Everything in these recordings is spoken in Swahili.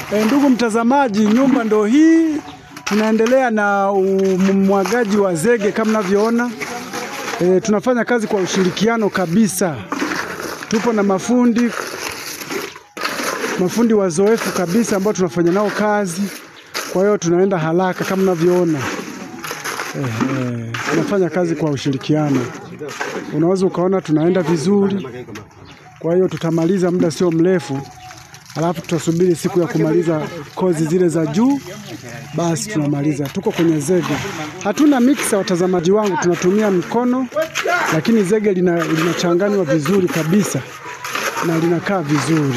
E, ndugu mtazamaji, nyumba ndo hii. Tunaendelea na umwagaji wa zege kama mnavyoona. E, tunafanya kazi kwa ushirikiano kabisa. Tupo na mafundi mafundi wazoefu kabisa ambao tunafanya nao kazi. Kwa hiyo tunaenda haraka kama mnavyoona. Eh, tunafanya kazi kwa ushirikiano. Unaweza ukaona tunaenda vizuri. Kwa hiyo tutamaliza muda sio mrefu, alafu tutasubiri siku ya kumaliza kozi zile za juu, basi tunamaliza. Tuko kwenye zege, hatuna mixer, watazamaji wangu, tunatumia mkono, lakini zege lina- linachanganywa vizuri kabisa na linakaa vizuri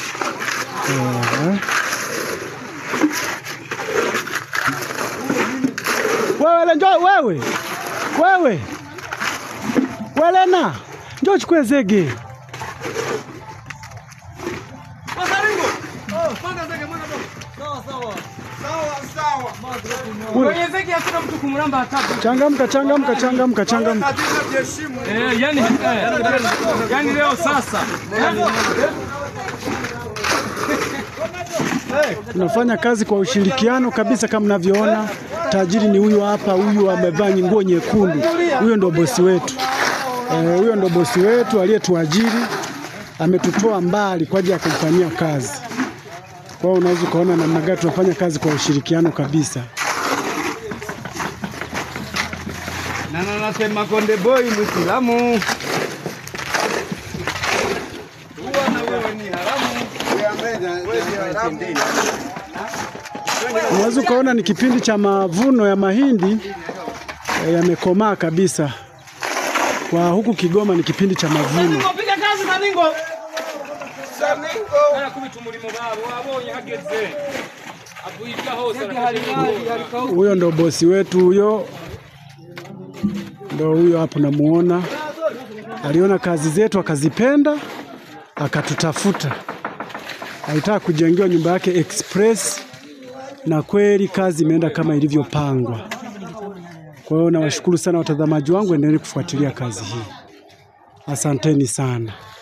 eh. Wewe njoo, wewe wewe Welena, njoo chukue zege. Kwenye zege hakuna mtu kumramba hata. Changamka, changamka, changamka, changamka. Eh, yani eh, yani leo sasa. Tunafanya kazi kwa ushirikiano kabisa, kama mnavyoona. Tajiri ni huyu hapa, huyu amevaa nguo nyekundu, huyo ndo bosi wetu. Eh, huyo ndo bosi wetu aliyetuajiri, ametutoa mbali kwa ajili ya kumfanyia kazi. Kwa hiyo unaweza ukaona namna gani tunafanya kazi kwa ushirikiano kabisa. Na na nasema Konde Boy Muislamu. Unaweza ukaona ni kipindi cha mavuno ya mahindi eh, yamekomaa kabisa. Kwa huku Kigoma ni kipindi cha mavuno. Piga kazi Saningo. Saningo. kubita umurimo babo wabonye hageze. Abuika hose arakubita. Huyo ndo bosi wetu huyo, ndo huyo hapo namuona. Aliona kazi zetu akazipenda, akatutafuta. Alitaka kujengewa nyumba yake express, na kweli kazi imeenda kama ilivyopangwa. Kwa hiyo nawashukuru sana watazamaji wangu, endeleni kufuatilia kazi hii. Asanteni sana.